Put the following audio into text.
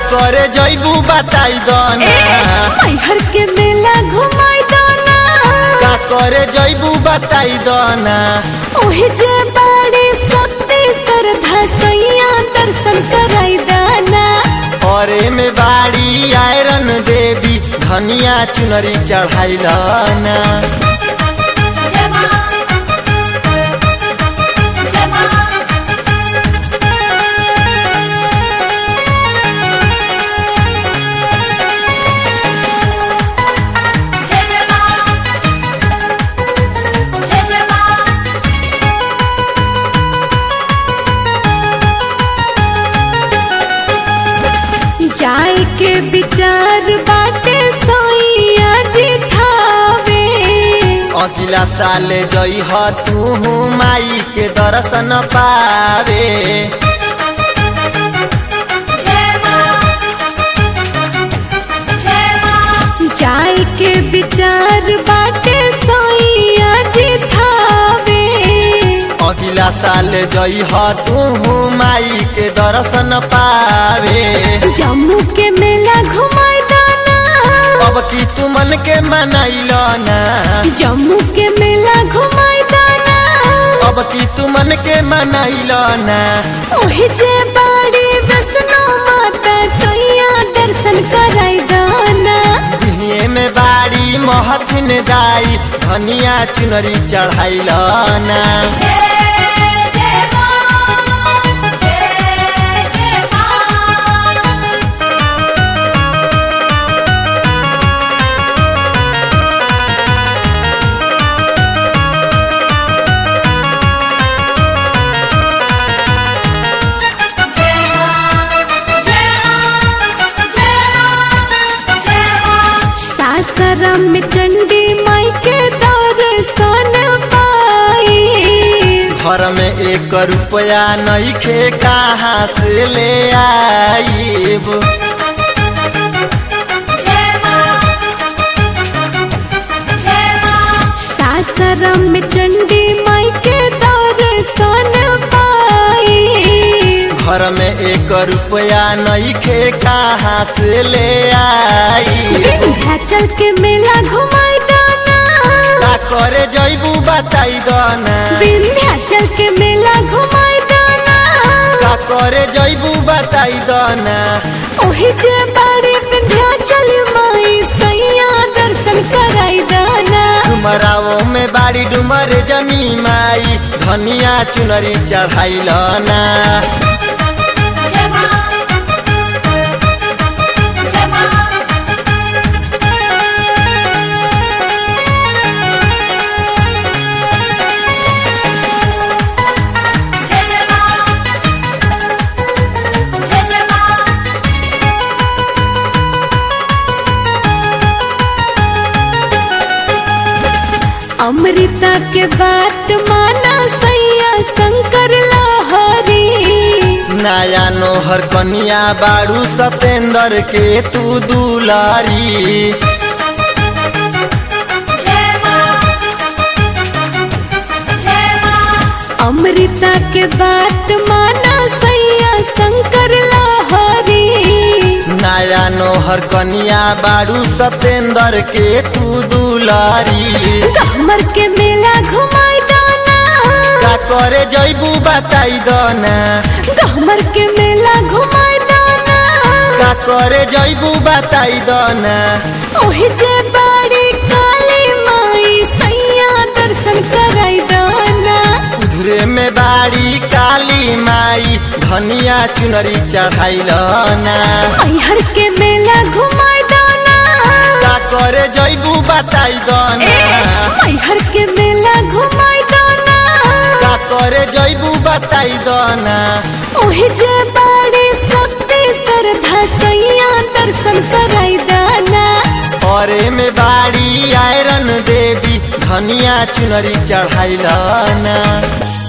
करे जैबू बताई दो ए ना मैहर के मेला घुमाई दो ना का करे जैबू बताई दो ना ओहे जे बाड़ी सत्य श्रद्धा सैया दर्शन कराई दाना और में बाड़ी आयरन देवी धनिया चुनरी चढ़ाइल ना जाए के विचार बाटे सोइया जी थावे अगला साल जई ह तू माई के दर्शन पावे जाए के विचार बाटे सोइया जी थावे अगला साल जई ह तू माई के दर्शन पावे जम्मू के मेला घुमाई दाना अब की तू मन के मनाइल ना जम्मू के मेला घुमाई दाना अब की तू मन के मनाइल ना ओहे जे बाड़ी वैष्णो माता सैया दर्शन कराई दाना बिहिए में बाड़ी महथिन दाई धनिया चुनरी चढ़ाइल ना सासाराम में चंडी माई के दर्शन पाई घर में एक रुपया नहीं खे कहाँ से ले आईब सासाराम में चंडी माई के दर्शन पाई घर में एक रुपया नहीं खे कहाँ से ले आई विंध्याचल के मेला घुमाई दाना का करे जैबू बताई दो ना विंध्याचल के मेला घुमाई दाना का करे जैबू बताई दो ना ओही जे बाड़ी विंध्याचल माई सैया दर्शन कराई दाना डुमराओ में बाड़ी डुमर जनी माई धनिया चुनरी चढ़ाइल ना अमृता के बात माना सैया शंकर लहरी नया नोहर कनिया बाड़ू सतेंद्र के तू दुलारी अमृता के बात माना सैया शंकर लहरी नया नोहर कनिया बाड़ू सतेंद्र के तू दुलारी कमर के मेला घुमाई दाना का करे जैबू बताई दो ना कमर के मेला घुमाई दाना का करे जैबू बताई दो ना ओही जे बाड़ी काली माई सैया दर्शन कराई दाना उधरे में बाड़ी काली माई धनिया चुनरी चढ़ाइल ना मैहर के मेला घुमाई दाना का करे जैबू बताई दो ए ना मैहर के मेला घुमाई दाना का करे जैबू बताई दो ना ओही जे बाड़ी सत्य श्रद्धा सैया दर्शन कराई दाना और में बाड़ी आयरन देवी धनिया चुनरी चढ़ाइल ना